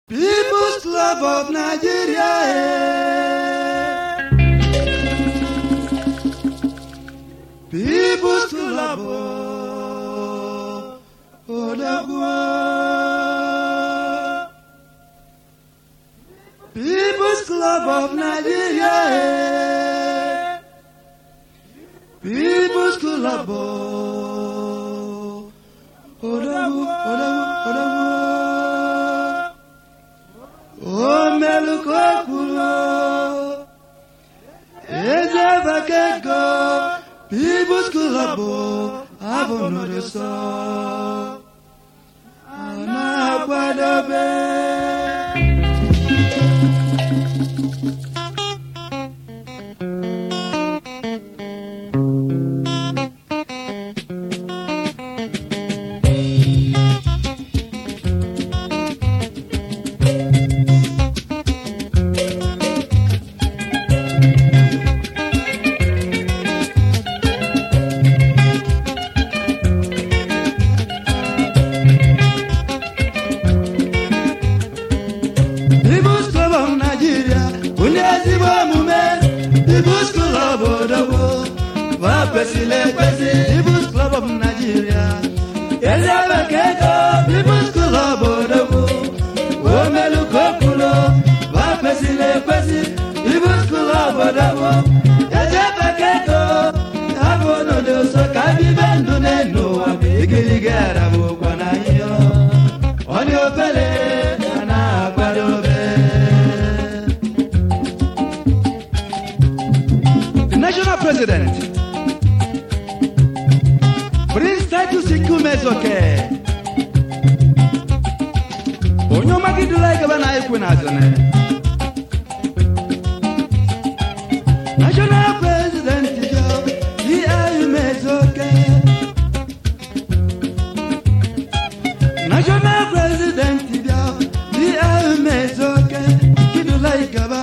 People's Club of Nigeria. eh. People's Club of Odagwa. People's Club of Nigeria. eh. People's Club of Odagwa. Odagwa. Odagwa. omelukokwulo ejebekego People's Club abụ n'ụdịsọ a na-akwadobe People's Club of Nigeria onye ezigbo omume People's Club odogbo ma kwesịrị ekwesị People's Club of Nigeria eze bekee ego People's Club odogbo omelukokwulo ma kwesịrị ekwesị People's Club odogbo eze bekee ego abụ n'ụdị ụsọ ka bibe ndụ n'elu ụwa igirigi arabụkwa na ihe ọ dị obere a na-akwadobe The national president Prince Titus Ikumezoke onye ọmagidula igaba na ekwe na azụne national president yo Ikumezoke national president bịa dị emezoke kidula igaba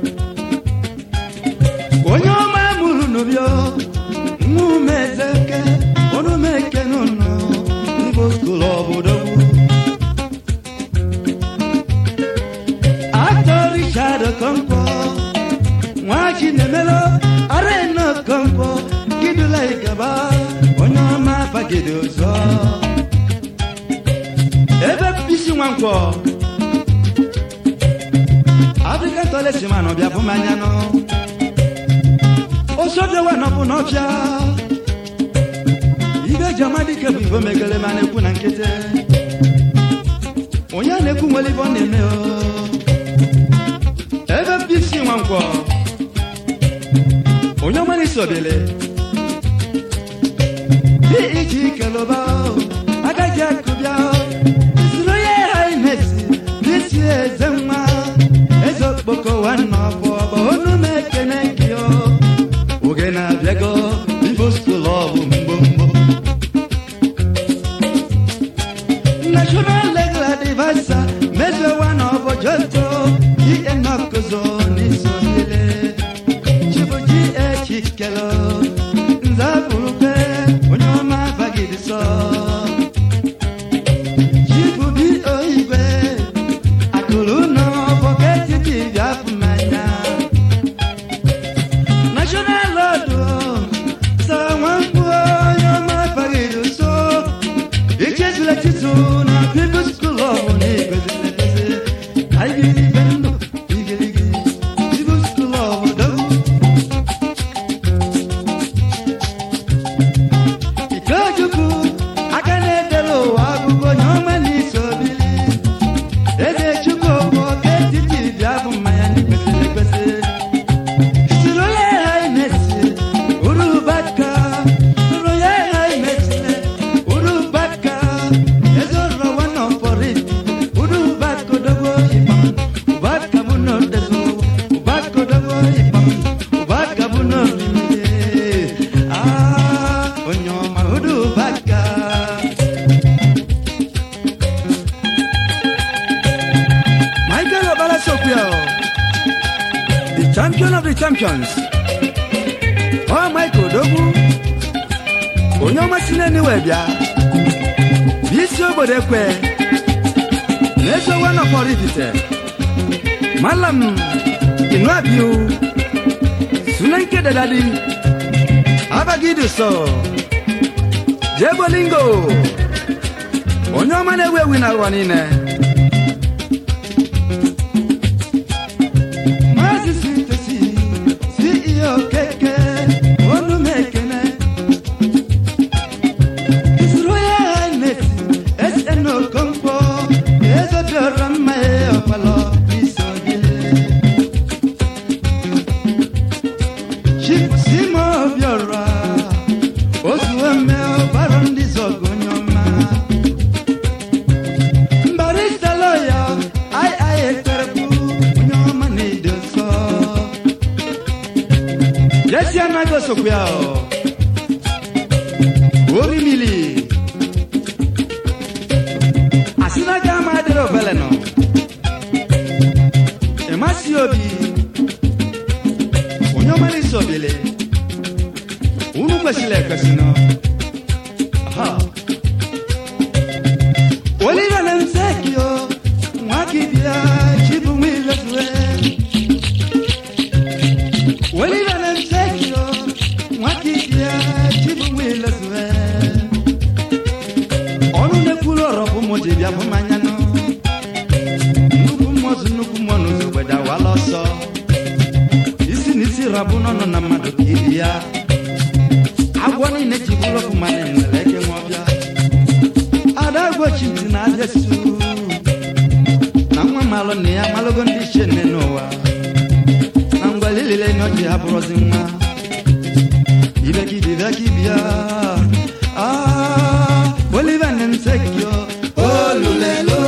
onye ọma mụrụ n'ụbịọ nwumezeke ọnụmeke n'ụlọ igbo skul obodo atọ richard okonkwo nwa chinemelo arena okonkwo kidula igaba onye ọma bagide ụzọ ebe bisi nwankwọ african toilet man ọbịa bụ mmanya nọ osodewa nọbụ n'ọbịa ibe ji amadike bụ igbo megele ma na-ekwu na nkịtị onye a na-ekwu nwere ibe ọ na-eme o ebe bisi nwankwọ onye ọma na-esi obele dị iji kelụba agaghị akụbịa isiri onye ha imesi n'isi eze nwa eze okpoko nwanne ọbụ ọbụ onu m ekene gị o oge na-abịago ibo skul ọbụ mgbomgbo national legal advisor mezewa na ọbụ joto ihe nọkụzo n'iso niile chibuji echikelo nzapụrụkwe onye ọma bagidi sọ chibubi oigwe akụrụ nọ bọketi dibịa afụ mmanya national lord sa nwamkpu onye ọma bagidi so ichezula chizu na people's school of na igweziri ekwezi anyị giri ibe ndụ igirigi people's school of dogu Ikechukwu aka na-edela ụwa akụkọ onye ọma n'isi obili eze chukwu okwu oke etiti bịa bụ mmanya n'ekwesịrị ekwesị siri onye ha imesi urubaka siri onye ha imesile urubaka eze rọwa nọ fọrị urubaka odogbo ịkpam ụbaka bụ n'odezu ụbaka odogbo ịkpam ụbaka bụ n'orimiri ah onye ọma urubaka Michael Obala Sokwio, the champion of the champions. Oh, Michael Dogu, onye ọma si n'eniwe bịa, bụ isi obodo ekwe, n'ezo wana kpọrọ ifite malam inu abiu sunan ke da dadi abagidu so jebolingo onye ọma na-ewu ewu na ụwa niile Maazị Sintesi, CEO Keke, onu m ekene. His Royal Highness, SN Okonkwo, Eze bịara mma ya ọkpalọ n'iso gị. Chief Simo Obiora, otu eme ọbara ndị zọgụ onye ọma. Barista lawyer, ai ai ekperekwu, onye ọma na-edo nsọ. Jesi anaghị osokwu ya o. Obi mili. Asị na ga ama adịrị obele nọ. Ịmasị obi. Onye ọma na-eso obele. Unu kwesịrị ekwesị nọ. Ha. Oliver Lemsekio, Mwakibia, Chibu Mwilotwe. Oliver Lemsekio, Mwakibia, Chibu Mwilotwe. Ọnụ na-ekwuru ọrọ bụ mụ ji bịa bụ mmanya nọ. Nnukwu mmụọ zụ nnukwu mmụọ n'ụzọ gbede awala ọsọ. Isi na isi rabụ n'ọnụ na mmadụ ka ibi ya. Agwọ niile ji bụrụ ọkụ mmadụ nwere eke nwa ọbịa. adagwochiti na adesu na nwa malụ na ya malụgo ndị ichie nne n'ụwa na ngwalilile na ọjị ha bụrụzi nwa ibekidibekibia olive nemsekio olulelo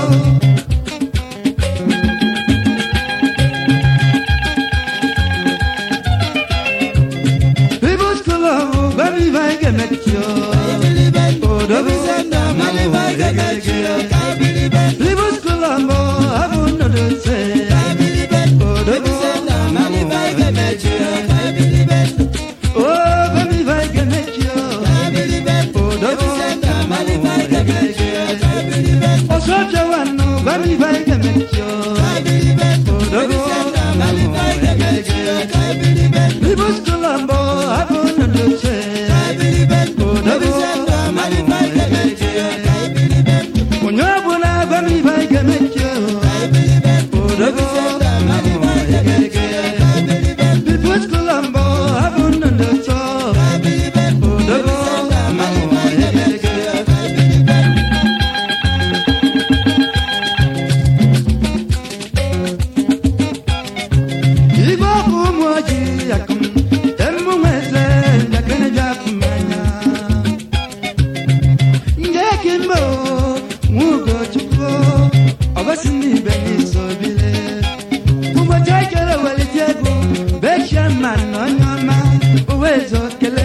People's Club, baby, I can make you. People's Club, I won't know to say. Oh, baby, I can make you. Oh, so Joanna, baby, I can make you. People's Club, I won't know to say. Onye ọbụla gwa m ibe anyị ga-emechi odogo People school mbọ abụ nna ndị ọtọ odogo Igwe ọkụ ụmụ ojii akụm emume eze njakịrị bịa afụ mmanya Nge kimbo nwugo chukwu ọgosi n'ibe n'iso bile ụbọchị ekele welite egwu bechie mma na onye ọma owezo kele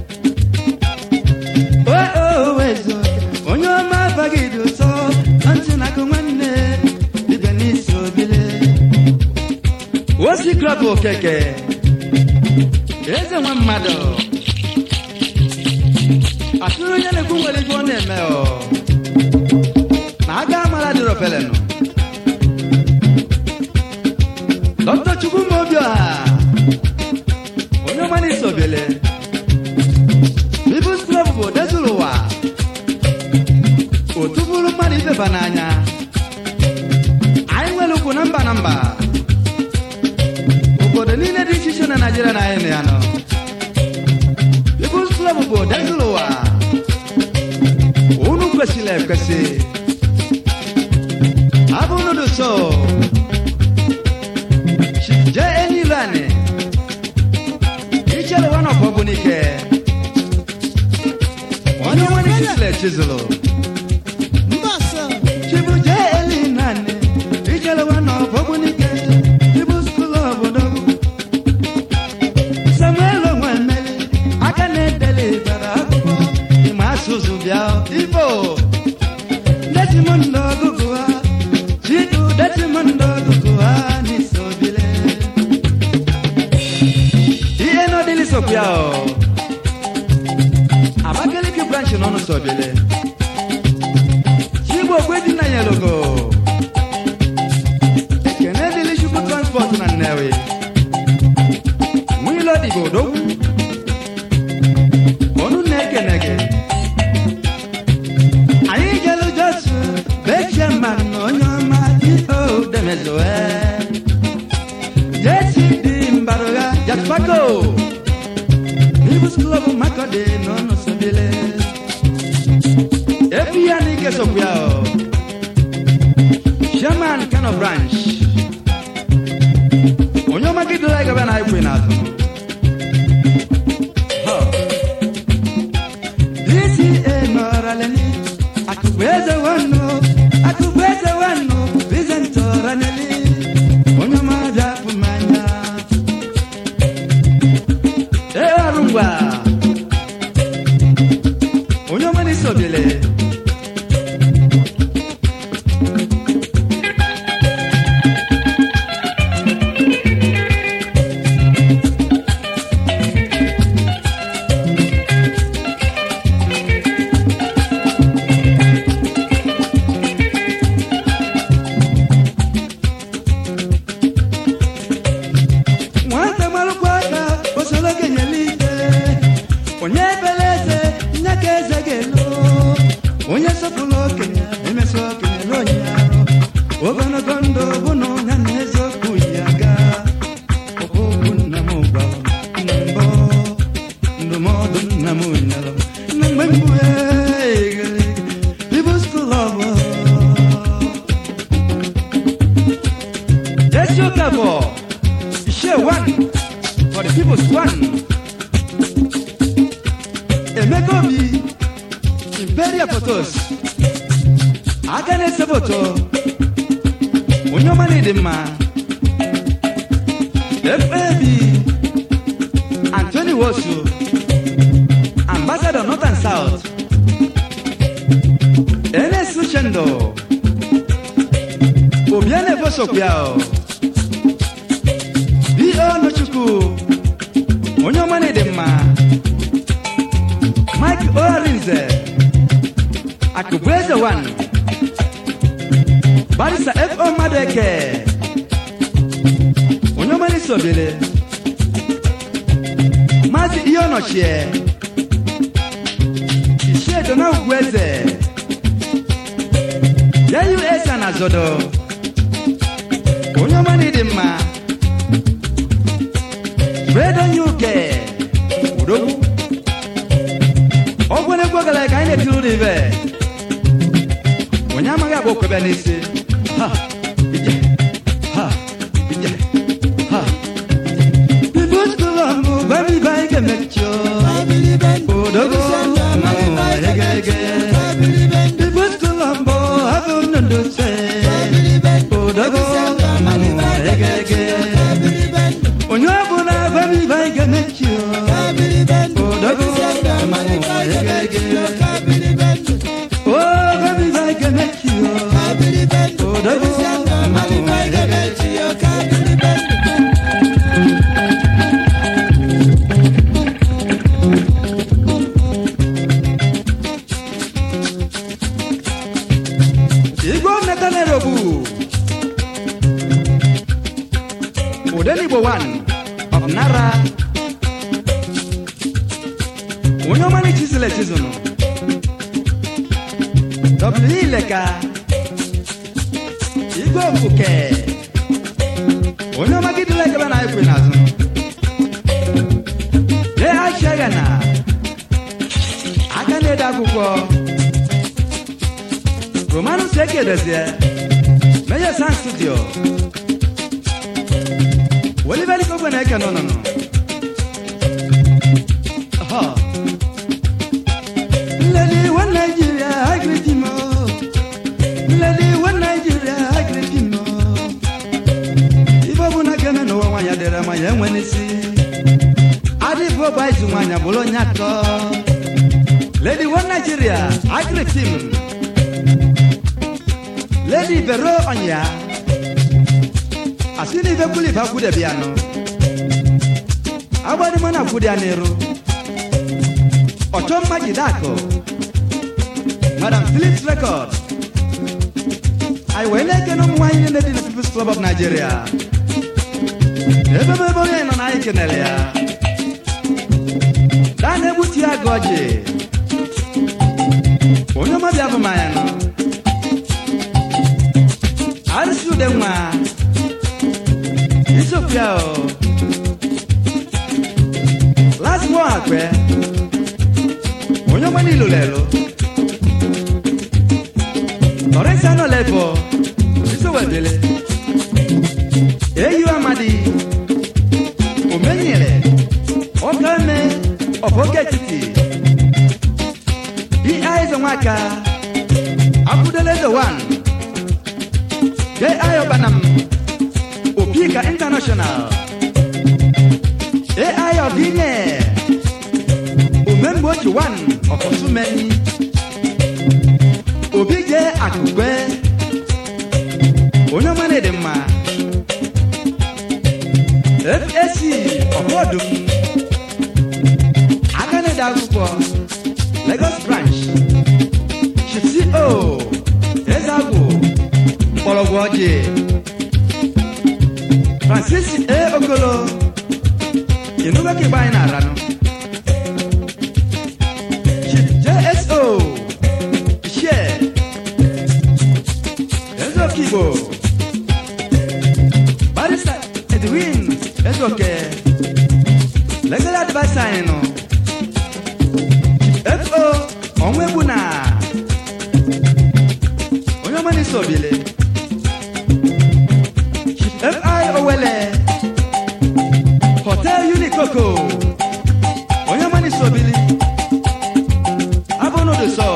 owezo onye ọma abaghị dị ụtọ na ntị na akụ nwanne ibe n'iso bile osi klọb okeke eze nwa mmadụ atụrụ onye na-ekwu nwere ibe ọ na-eme ọ na aga amara dịrị ofelenụ dọkịta chukwu mobioha onye ọmana isobele bibus klọb bụ odezuru ụwa otu bụrụ mmadụ ibeba n'anya anyị nwere ukwu na mba na mba obodo niile dị iche iche na naijiria na anyị nọ ya nọ bibus klọb bụ odezuru ụwa unu kwesịrị ekwesị abụ unu so jee enyilo anị ichere nwa nọkọ bụ n'ike onye nwere kisile chizụlụ chibu jee eli naanị ichere nwa nọkọ bụ n'ike chibu skulu obodo samuel onwe mmeri aka na-edeli bara akwụkwọ ịma asụsụ bịa igbo Desmond ọgụgụ ha chidu Desmond ọgụgụ ha n'isobile ihe n'ọdịlị sokwa o Abakaliki branch n'ọnụ sobile chigbo okwe dị na yelogo igodo onu na-ekene gị anyị jelu josu bechie mmanụ onye ọma ito demezoe jesi dị mbarụgha jaspago ibus klọb makọdị n'ọnụ sobile efi ya n'ike sokwu ya o Sherman Kano branch onye ọma gị dịla gaba na ikwe n'azụ DCA nọrọleni akụkụ eze wanụ akụkụ eze wanụ bizent ọraneli onye ọma bịa fụ mmanya ee ọrụ ngwa onye ọma n'isi obele nwata marụkwa aka osoro kenyela ike onye ebere eze nye ka eze ga-elo onye sọpụrụ okenye emesi okenye na onye arụ ogologo ndụ bụ na onye na eziokwu yi aga okwu nna m gwara m na mbụ ndụmọdụ nna m nyere m na mgbe mbụ People's Club Let's go, Cabo. Share one for the people's one. Emeka Obi, Imperial Photos, Agane Seboto, onye ọma na-ede mma, FAB, Anthony Wosu, Ambassador North and South, NS Uchendo, Obiane Bosokwuao, D.O. Nochukwu, onye ọma na-ede mma, Mike Orinze, Akụbueze One, Barisa F.O. Madeke, onye ọma na-esi obere, Maazị Ihe Ọnọchie, Ichie Dona Ugwueze, JUS na Zodo, onye ọma na-ede mma, Fred Onyuke, Udogwu, ọgwụ na-egwu ogala ka anyị na-etiri ụlọ ibe onye amaghị agba okwebe n'isi Ha, ije, ha, ije, ha. Ibu skulu ọmụ, gwa m ibe anyị ga-emechi o. Odogwu, mmanwụ, ege, ege. Ibu skulu ọmụ, abụ nnụnụ se. Odogwu, mmanwụ, ege, ege. onye ọbụla gwa m ibe anyị ga-emechi o. Odogwu, mmanwụ, ege, ege. O, gwa m ibe anyị ga-emechi o. Odogwu, mmanwụ, ege, ege. Igwe Nathaniel Obu Odenigbo one of Nara onye ọma na chizụl echizụnụ W Ileka Igwe Ofuke onye ọma gidịla ekebe na ekwe n'azụ lee achiaga na aka na-ede akwụkwọ Romanus Ekedezie Major Sound Studio Oliver Likogwe na eke nọ nọ nọ Aha. Lady one Nigeria I greet him oh. Lady one Nigeria I greet him oh. Ife ọbụla ga-eme n'ụwa nwaanyị dịrị ma ya enwe n'isi adịbụ ọba izu nwaanyị bụrụ onye atọ Lady one Nigeria I greet him Lady Vero Onya asị na ife kwuli ife akwụdebi ya nọ agbadịmọ na akwụdị ya n'iru ọchọ mma jide akụ madam philips record anyị wee na-ekene ụmụ nwaanyị niile dị na peoples club of nigeria ebe ebe onye nọ na anyị kenere ya daa na-egbutu ya gị ọjị onye ọma bịa bụ manya nọ arụsị ude nwa isiokwu ya o lasmo akpe onye ọma niile lelo lọrẹsì anọ lẹbọ isowedele eyi amadi omenyere ọkame ọbọketiti di aizo nwaka abudelezo wan de ayo banam opika international de ayo ginye omemgbe oji wan ọkọsumeni obi je akụkwe onye ọma na-ede mma FAC ọbọdụm aka na-ede akwụkwọ Lagos branch chipsi o ezagwụ mgbọrọgwụ ọjị Francis A. Okolo ịnụgo ka ịgba anyị na-aranụ Chief JSO Share Ezoka Igbo Barista Edwin Ezoke Legal adviser anyị nọ FO Onwegbu na onye ọma na-eso obile FI Owele Hotel Unikoko onye ọma na-eso obili abụ n'ụdị sọ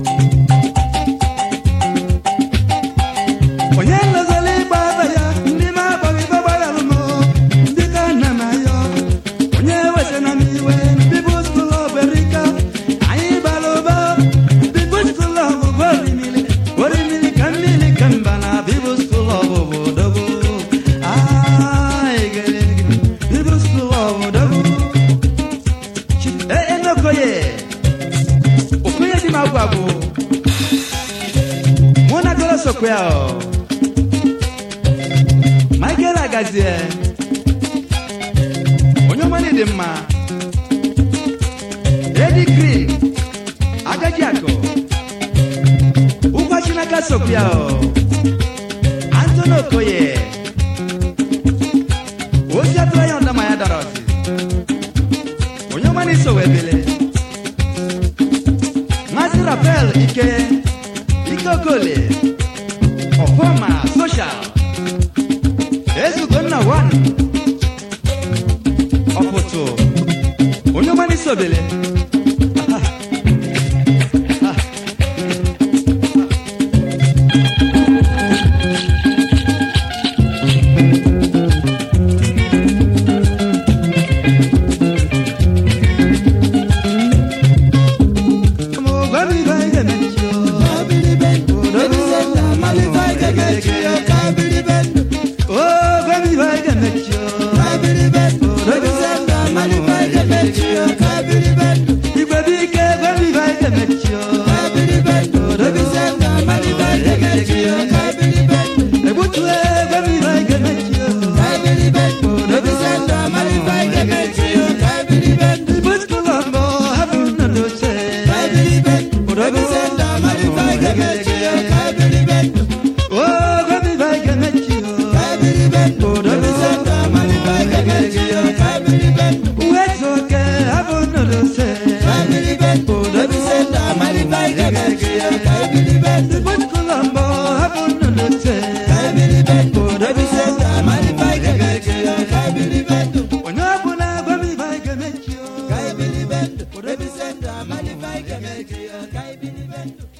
onye nlozoli ịgba aba ya ndị ma agbaghị ibe gbaghalụ m ndị ka nna m ayọ onye wesịna m iwe People's School of America anyị bara ụba People's School of bụ orimili orimili ka mmiri ka mba na People's School of obodobo People's School of obodobo ee n'okoye okoye dị m agwụ agwụ mụ na goro sokwe ya ọ Michael Agazie onye ọma dị mma Eddie Green agaji akụ ụgwọ chinaka sokwe ya ọ Anthony Okoye ozi atụrụ ya ndama ya dara ọsị onye ọma na-eso webele Maazị Rafael Ike Ike Okole Ọfọma Social Ezugonna Wan Ọpụtụ onye ọma na-eso obele Oh, baby, I can make you. Igwe bike, baby, I can make you. Ebutue, baby, I can make you. Ibut Colombo, haven't no say. Oh, baby, I can make you. Where's okay, haven't no say. Ibut Colombo, haven't no say. Onye ọbụla gwa m ibe anyị ga-emechi o. Ka ebili bendo, ebisenda, malifai kemeki, ka ebili bendo.